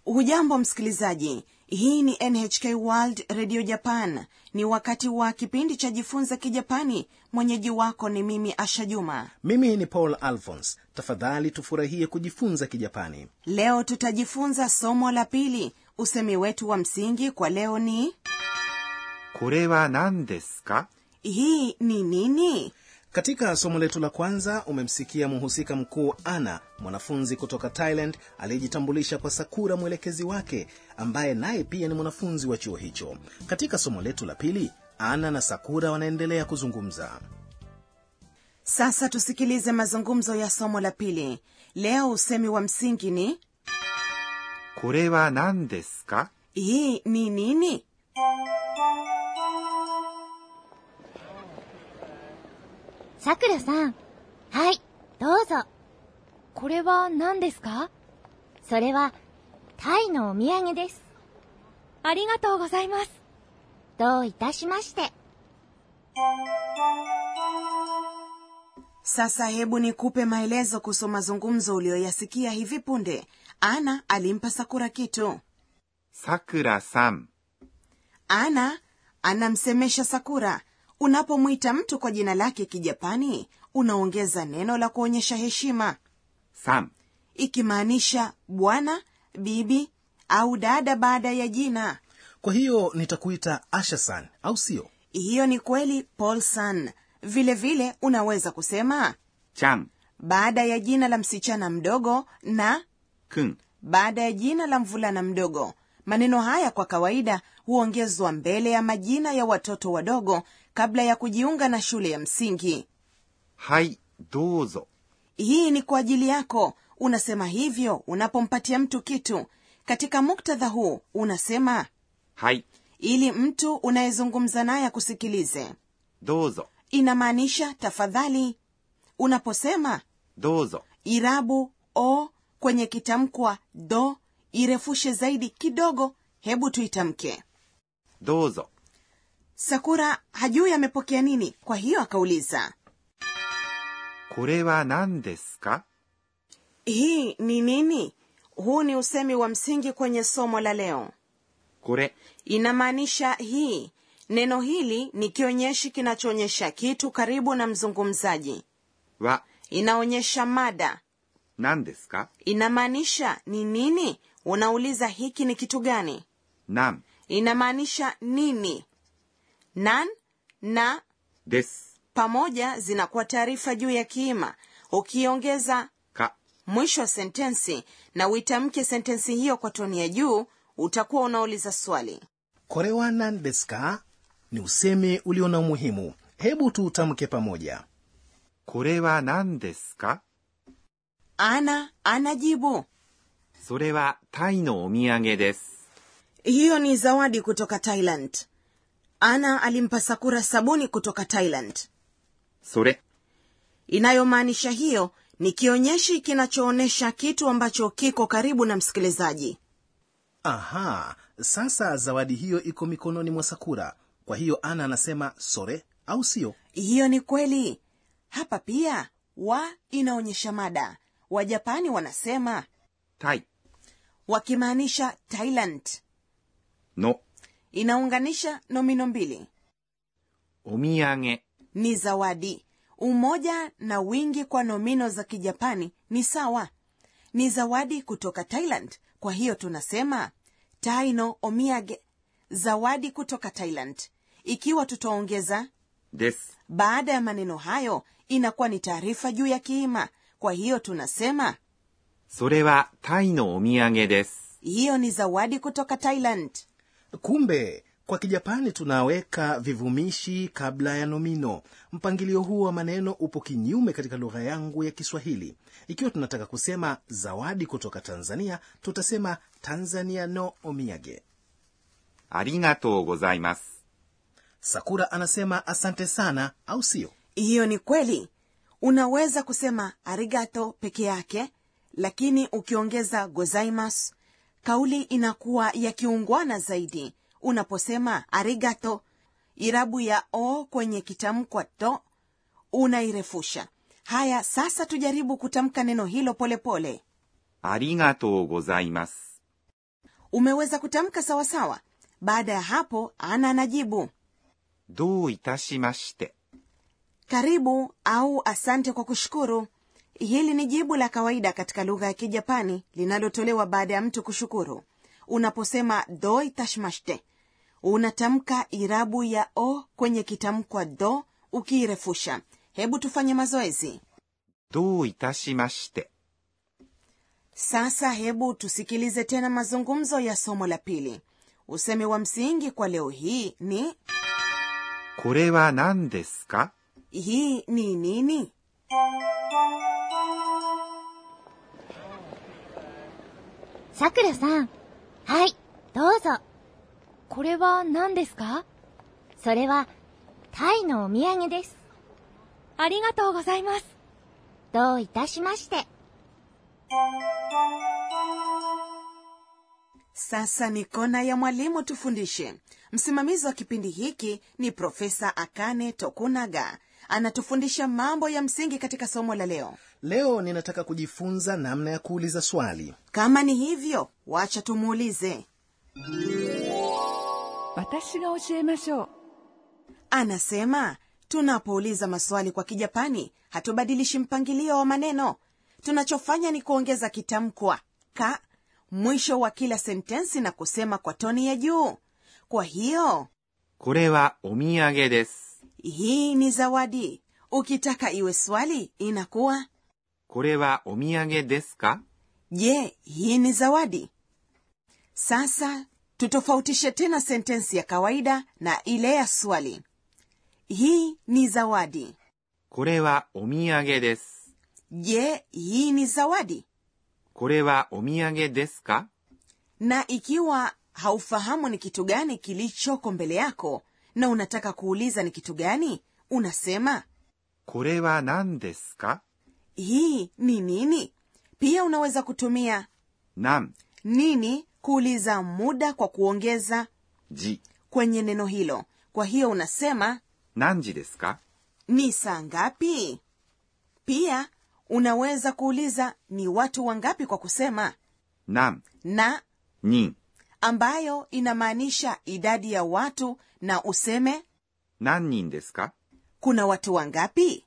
hujambo msikilizaji hii ni nhk world radio japan ni wakati wa kipindi cha jifunza kijapani mwenyeji wako ni mimi asha juma mimi ni paul alphons tafadhali tufurahie kujifunza kijapani leo tutajifunza somo la pili usemi wetu wa msingi kwa leo ni これは何ですか hii ni nini katika somo letu la kwanza umemsikia mhusika mkuu ana mwanafunzi kutoka thailand aliyejitambulisha kwa sakura mwelekezi wake ambaye naye pia ni mwanafunzi wa chuo hicho katika somo letu la pili ana na sakura wanaendelea kuzungumza sasa tusikilize mazungumzo ya somo la pili leo usemi wa msingi ni これは何ですか hii ni nini さくらさん。はい、どうぞ。これは何ですかそれは、タイのお土産です。ありがとうございます。どういたしまして。 sasa hebu nikupe maelezo kuhusu mazungumzo uliyoyasikia hivi punde ana alimpa sakura kitu さくらさん、 ana anamsemesha sakura unapomwita mtu kwa jina lake kijapani unaongeza neno la kuonyesha heshima さん、 ikimaanisha bwana bibi au dada baada ya jina kwa hiyo nitakuita ashasan au sio hiyo ni kweli paulson vile vile unaweza kusema ちゃん、 baada ya jina la msichana mdogo na くん、 baada ya jina la mvulana mdogo maneno haya kwa kawaida huongezwa mbele ya majina ya watoto wadogo kabla ya kujiunga na shule ya msingi はい、どうぞ。 hii ni kwa ajili yako unasema hivyo unapompatia mtu kitu katika muktadha huu unasema はい、 ili mtu unayezungumza naye akusikilize どうぞ、 inamaanisha tafadhali unaposema どうぞ。 irabu o kwenye kitamkwa do irefushe zaidi kidogo hebu tuitamke どうぞ。 sakura hajui amepokea nini kwa hiyo akauliza これは何ですか hii ni nini huu ni usemi wa msingi kwenye somo la leo これ、 inamaanisha hii neno hili ni kionyeshi kinachoonyesha kitu karibu na mzungumzaji は inaonyesha mada 何ですか inamaanisha ni nini unauliza hiki ni kitu gani 何 inamaanisha nini nan na です。 pamoja zinakuwa taarifa juu ya kiima ukiongeza か、 mwisho wa sentensi na uitamke sentensi hiyo kwa toni ya juu utakuwa unauliza swali korewa nan desu ka ni usemi ulio na umuhimu hebu tuutamke pamoja これは何ですか ana anajibu それはタイのお土産です。 hiyo ni zawadi kutoka thailand ana alimpa sakura sabuni kutoka thailand それ、 inayomaanisha hiyo ni kionyeshi kinachoonyesha kitu ambacho kiko karibu na msikilizaji aha sasa zawadi hiyo iko mikononi mwa sakura kwa hiyo ana anasema sore au sio hiyo ni kweli hapa pia wa inaonyesha mada wajapani wanasema タイ wakimaanisha thailand の inaunganisha nomino mbili お土産 ni zawadi umoja na wingi kwa nomino za kijapani ni sawa ni zawadi kutoka thailand kwa hiyo tunasema taino omiage zawadi kutoka thailand ikiwa tutaongeza です。 baada ya maneno hayo inakuwa ni taarifa juu ya kiima kwa hiyo tunasema それはタイのお土産です。 hiyo ni zawadi kutoka thailand kumbe kwa kijapani tunaweka vivumishi kabla ya nomino mpangilio huu wa maneno upo kinyume katika lugha yangu ya kiswahili ikiwa tunataka kusema zawadi kutoka tanzania tutasema tanzania no omiage ありがとうございます。 sakura anasema asante sana au sio hiyo ni kweli unaweza kusema arigato peke yake lakini ukiongeza gozaimas kauli inakuwa ya kiungwana zaidi unaposema arigato irabu ya o kwenye kitamkwa to unairefusha haya sasa tujaribu kutamka neno hilo polepole pole. ありがとうございます。 umeweza kutamka sawasawa baada ya hapo ana anajibu どういたしまして。 karibu au asante kwa kushukuru hili ni jibu la kawaida katika lugha ya kijapani linalotolewa baada ya mtu kushukuru unaposema do itashimashite unatamka irabu ya o kwenye kitamkwa do ukiirefusha hebu tufanye mazoezi どういたしまして。 sasa hebu tusikilize tena mazungumzo ya somo la pili usemi wa msingi kwa leo hii ni これは何ですか hii ni nini さくらさん。はい、どうぞ。これは何ですかそれは、タイのお土産です。ありがとうございます。どういたしまして。 sasa ni kona ya mwalimu tufundishe msimamizi wa kipindi hiki ni profesa akane tokunaga anatufundisha mambo ya msingi katika somo la leo leo ninataka kujifunza namna ya kuuliza swali kama ni hivyo wacha tumuulize 私が教えましょう anasema tunapouliza maswali kwa kijapani hatubadilishi mpangilio wa maneno tunachofanya ni kuongeza kitamkwa ka mwisho wa kila sentensi na kusema kwa toni ya juu kwa hiyo これはお土産です。 hii ni zawadi ukitaka iwe swali inakuwa これはお土産ですか je hii ni zawadi sasa tutofautishe tena sentensi ya kawaida na ile ya swali hii ni zawadi これはお土産です。 je hii ni zawadi これはお土産ですか na ikiwa haufahamu ni kitu gani kilichoko mbele yako na unataka kuuliza ni kitu gani unasema これは何ですか hii ni nini pia unaweza kutumia 何 nini kuuliza muda kwa kuongeza 時 kwenye neno hilo kwa hiyo unasema 何時ですか ni saa ngapi pia unaweza kuuliza ni watu wangapi kwa kusema 何 na 人 ambayo inamaanisha idadi ya watu na useme 何人ですか kuna watu wangapi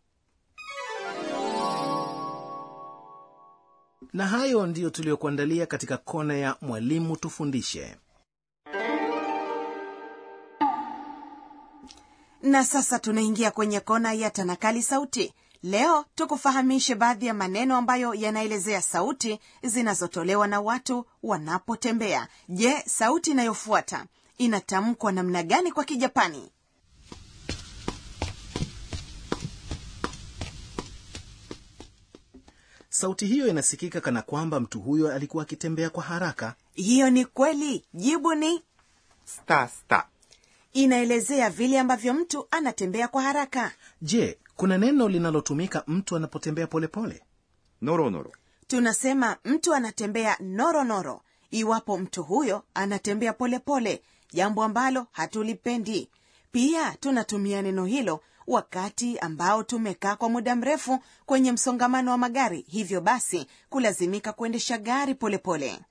na hayo ndiyo tuliyokuandalia katika kona ya mwalimu tufundishe na sasa tunaingia kwenye kona ya tanakali sauti leo tukufahamishe baadhi ya maneno ambayo yanaelezea sauti zinazotolewa na watu wanapotembea je sauti inayofuata inatamkwa namna gani kwa kijapani sauti hiyo inasikika kana kwamba mtu huyo alikuwa akitembea kwa haraka hiyo ni kweli jibu ni スタスタ。 inaelezea vile ambavyo mtu anatembea kwa haraka je kuna neno linalotumika mtu anapotembea polepole ノロノロ。 tunasema mtu anatembea noronoro noro, iwapo mtu huyo anatembea polepole pole, jambo ambalo hatulipendi pia tunatumia neno hilo wakati ambao tumekaa kwa muda mrefu kwenye msongamano wa magari hivyo basi kulazimika kuendesha gari polepole pole.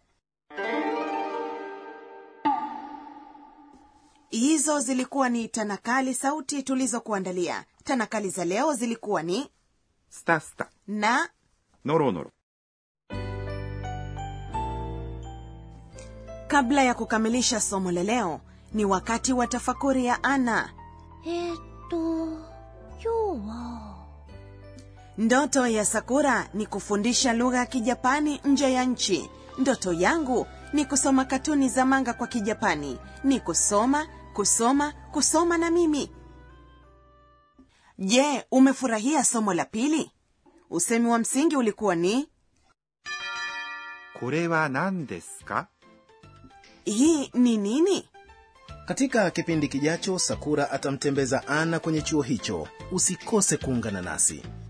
hizo zilikuwa ni tanakali sauti tulizokuandalia tanakali za leo zilikuwa ni スタスタ。 na ノロノロ。 kabla ya kukamilisha somo la leo ni wakati wa tafakuri ya ana えー、っと、今日は、 ndoto ya sakura ni kufundisha lugha ya kijapani nje ya nchi ndoto yangu ni kusoma katuni za manga kwa kijapani ni kusoma kusoma kusoma na mimi je umefurahia somo la pili usemi wa msingi ulikuwa ni これは何ですか hii ni nini katika kipindi kijacho sakura atamtembeza ana kwenye chuo hicho usikose kuungana nasi